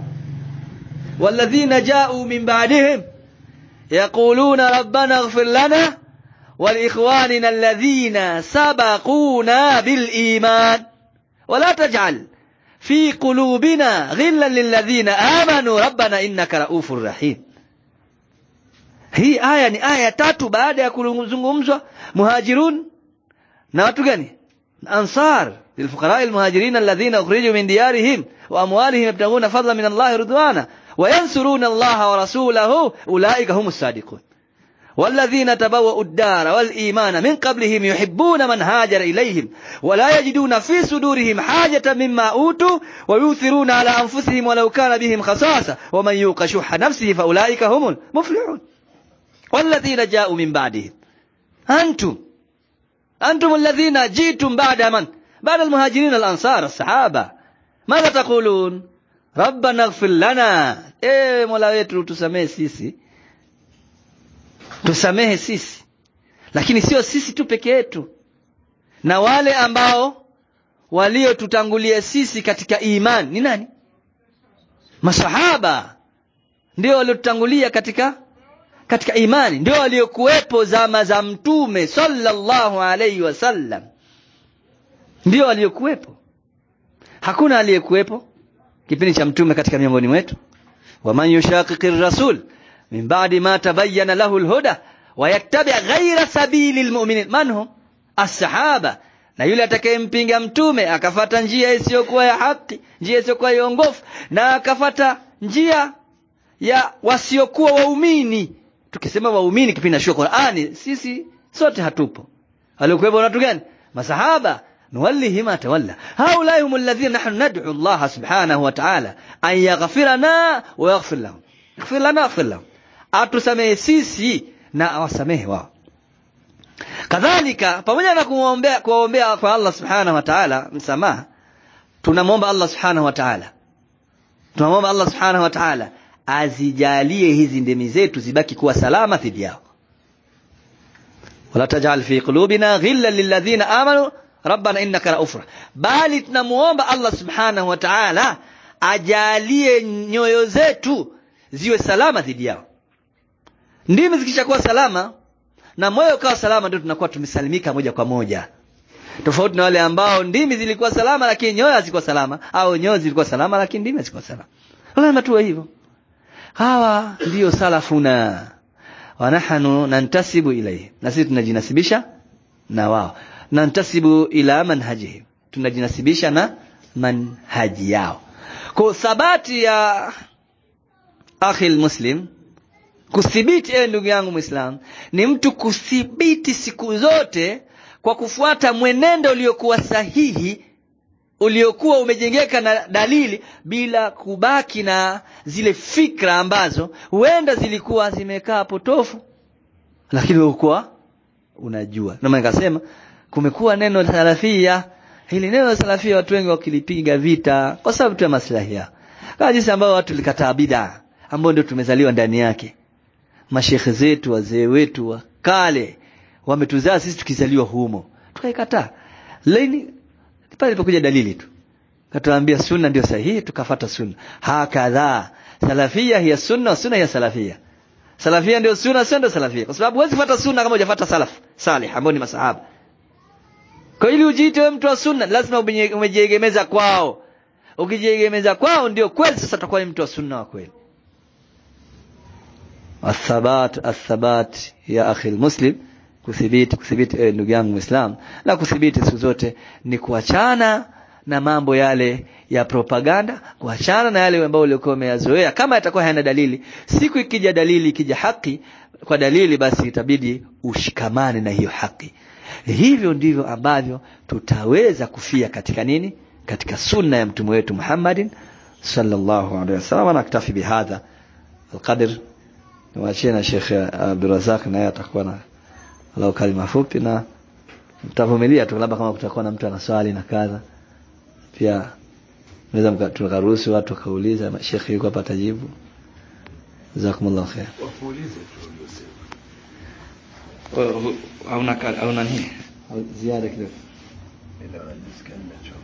والذين جاءوا من بعدهم يقولون ربنا اغفر لنا ولإخواننا الذين سبقونا بالإيمان ولا تجعل في قلوبنا غلا للذين آمنوا ربنا إنك رؤوف رحيم hii aya ni aya tatu baada ya kuzungumzwa muhajirun na watu gani ansar lilfuqara almuhajirin alladhina ukhriju min diyarihim wa amwalihim yabtaghuna fadlan min Allah ridwana wa yansuruna Allah wa rasulahu ulaika humus sadiqun والذين تبوأوا الدار والإيمان من قبلهم يحبون من هاجر إليهم ولا يجدون في صدورهم حاجة مما أوتوا ويؤثرون على أنفسهم ولو كان بهم خصاصة ومن يوق شح نفسه فأولئك هم المفلحون والذين جاءوا من بعدهم أنتم أنتم الذين جئتم بعد من بعد المهاجرين الأنصار الصحابة ماذا تقولون ربنا اغفر لنا إيه مولا wetu tusamehe sisi tusamehe sisi lakini sio sisi tu peke yetu na wale ambao waliotutangulia sisi katika imani ni nani masahaba ndio waliotutangulia katika katika imani ndio waliokuwepo zama za mtume sallallahu alaihi wasallam ndio waliokuwepo hakuna aliyekuwepo kipindi cha mtume katika miongoni mwetu waman yushaqiqir rasul min ba'di ma tabayyana lahu alhuda wa yattabi' ghayra sabili almu'minin man hum as-sahaba na yule atakayempinga mtume akafata njia isiyokuwa ya haki njia isiyokuwa ya ongofu na akafata njia ya wasiokuwa waumini tukisema waumini kipindi na Qur'ani sisi sote hatupo alikuwepo watu gani masahaba nuwallihi ma tawalla haulai hum alladhina nahnu nad'u Allah subhanahu wa ta'ala an yaghfirana wa yaghfir lahum yaghfir lana yaghfir lahum atusamehe sisi na awasamehe wao kadhalika pamoja na kuombea kuombea kwa Allah subhanahu wa ta'ala msamaha tunamwomba Allah subhanahu wa ta'ala tunamwomba Allah subhanahu wa ta'ala azijalie hizi ndemi zetu zibaki kuwa salama dhidi yao wala tajal fi qulubina ghillan lilladhina amanu rabbana innaka raufur bali tunamuomba Allah subhanahu wa ta'ala ajalie nyoyo zetu ziwe salama dhidi yao ndimi zikishakuwa salama na moyo ukawa salama ndio tunakuwa tumesalimika moja kwa moja tofauti na wale ambao ndimi zilikuwa salama lakini nyoyo hazikuwa salama au nyoyo zilikuwa salama lakini ndimi hazikuwa salama lazima tuwe hivyo hawa ndiyo salafuna wa nahnu nantasibu ilayhi na sisi tunajinasibisha na wao nantasibu ila manhajihim tunajinasibisha na manhaji yao kwa thabati ya akhi muslim kuthibiti ewe ndugu yangu muislam ni mtu kuthibiti siku zote kwa kufuata mwenendo uliokuwa sahihi uliokuwa umejengeka na dalili bila kubaki na zile fikra ambazo huenda zilikuwa zimekaa potofu lakini ulikuwa unajua na maana nikasema kumekuwa neno salafia hili neno salafia watu wengi wakilipiga vita kwa sababu tu ya maslahi yao kama jinsi ambao watu likataa bid'a ambao ndio tumezaliwa ndani yake mashekhe zetu wazee wetu wa kale wametuzaa sisi tukizaliwa humo tukaikataa leni pale ilipokuja dalili tu katuambia sunna ndio sahihi tukafata sunna hakadha salafia hiya sunna sunna hiya salafia salafia ndio sunna sunna ndio salafia kwa sababu huwezi fuata sunna kama hujafuata salaf salih ambao ni masahaba kwa ili ujiite wewe mtu wa sunna lazima umejiegemeza kwao ukijiegemeza kwao ndio kweli sasa utakuwa ni mtu wa sunna wa kweli athabat athabat ya akhi muslim kuthibiti kuthibiti eh, ndugu yangu muislam na kuthibiti siku zote ni kuachana na mambo yale ya propaganda kuachana na yale ambayo ulikuwa umeyazoea kama yatakuwa hayana dalili siku ikija dalili ikija haki kwa dalili basi itabidi ushikamane na hiyo haki hivyo ndivyo ambavyo tutaweza kufia katika nini katika sunna ya mtume wetu Muhammadin sallallahu alaihi wasallam na kitafi bihadha alqadr niwaachie na Sheikh Abdurrazak naye atakuwa na walau kalima fupi na mtavumilia tu labda kama kutakuwa na mtu ana swali na kadha pia naweza tukaruhusu watu wakauliza Sheikh yuko hapa atajibu jazakumullahu khair wakuulize tu uliosema au na au nani ziada kidogo ila nisikia nimechoka